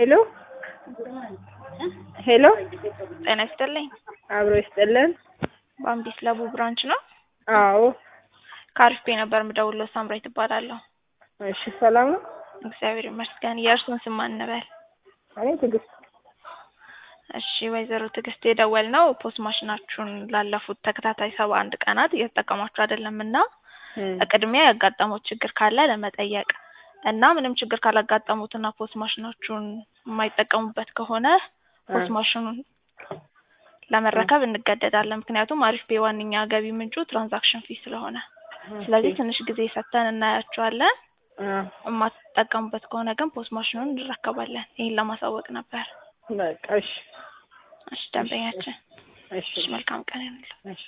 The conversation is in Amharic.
ሄሎ ሄሎ ጤና ይስጥልኝ። አብሮ ይስጥልን። በአምቢስ ለቡ ብራንች ነው። አዎ ከአሪፍ ቤ ነበር የምደውለው። ሳምራይ ትባላለሁ። እሺ ሰላም ነው። እግዚአብሔር ይመስገን። የእርሱን ስም ማን እንበል? እኔ ትዕግስት እሺ ወይዘሮ ትዕግስት የደወል ነው ፖስት ማሽናችሁን ላለፉት ተከታታይ ሰባ አንድ ቀናት እየተጠቀማችሁ አይደለም እና በቅድሚያ ያጋጠሙት ችግር ካለ ለመጠየቅ እና ምንም ችግር ካላጋጠሙትና ፖስት ማሽናችሁን የማይጠቀሙበት ከሆነ ፖስት ማሽኑን ለመረከብ እንገደዳለን። ምክንያቱም አሪፍ ቤ ዋነኛ ገቢ ምንጩ ትራንዛክሽን ፊ ስለሆነ፣ ስለዚህ ትንሽ ጊዜ ሰጥተን እናያቸዋለን። የማትጠቀሙበት ከሆነ ግን ፖስት ማሽኑን እንረከባለን። ይህን ለማሳወቅ ነበር። በቃ እሺ እሺ ደንበኛችን፣ እሺ እሺ መልካም ቀን ይሁንልህ። እሺ